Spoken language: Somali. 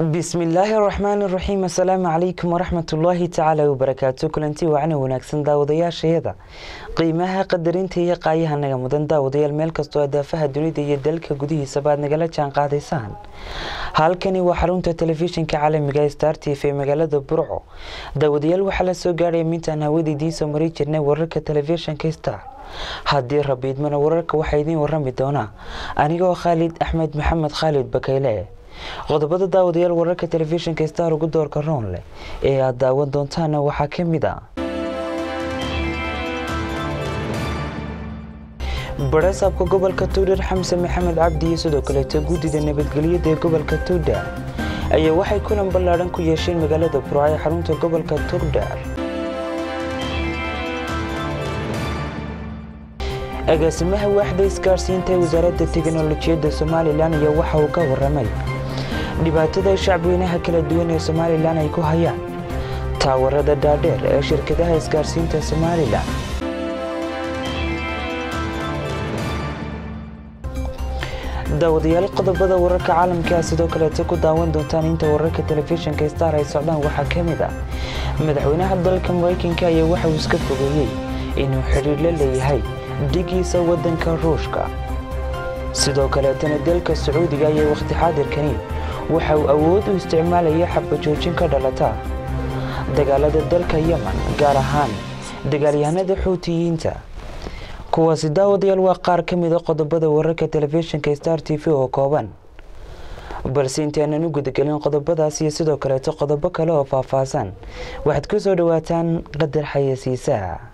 bismillaahi araxmaani araxiim assalaamu calaykum waraxmatullaahi tacaala wabarakaatu kulanti wacna wanaagsan daawadayaashayada qiimaha qadarinta iyo qaayaha naga mudan daawadayaal meel kastoo adaafaha dunida iyo dalka gudihiisaba aad nagala jaan qaadaysaan halkani waa xarunta telefishinka caalamiga star t v magaalada burco daawadayaal waxaa la soo gaadhaya mintaan hawada idiin soo mari jirnay wararka telefishinka star haddii rabiidmana wararka waxaa idiin warami doonaa anigoo khaalid axmed maxamed khaalid bakayle qodobada daawadayaal wararka telefishinka star ugu doorka roon leh ee aad daawan doontaana waxaa ka mid a barasaabka gobolka tuudhar xamse maxamed cabdi iyo sidoo kaleeto guddida nabadgelyada ee gobolka tuudhar ayaa waxay kulan ballaadhan ku yeesheen magaalada burco ee xarunta gobolka tuudhar agaasimaha waaxda isgaarsiinta ee wasaaradda teknolojiyadda somalilan ayaa waxa uu ka waramay dhibaatada shacbweynaha kala duwan ee somalilan ay ku hayaan taawarada dhaadheer ee shirkadaha isgaarsiinta somalilan daawadayaal qodobada wararka caalamkaa sidoo kaleeto ku daawan doontaan inta wararka telefishinka star ay socdaan waxaa ka mid ah madaxweynaha dalka maraykanka ayaa waxa uu iska fogeeyey inuu xidhiir la leeyahay dhigiisa waddanka ruushka sidoo kaleetana dalka sacuudiga ayaa wakhti xaadirkani waxa uu awood u isticmaalaya xabajoojin ka dhalata dagaalada dalka yeman gaar ahaan dagaalyahanada xuutiyiinta kuwaasi daawadayaal waa qaar ka mida qodobada wararka telefishinka star t v oo kooban balse intaanan u gudagelin qodobadaas iyo sidoo kaleeto qodobo kale oo faahfaahsan waxaad ku soo dhowaataan qadar xayasiisaha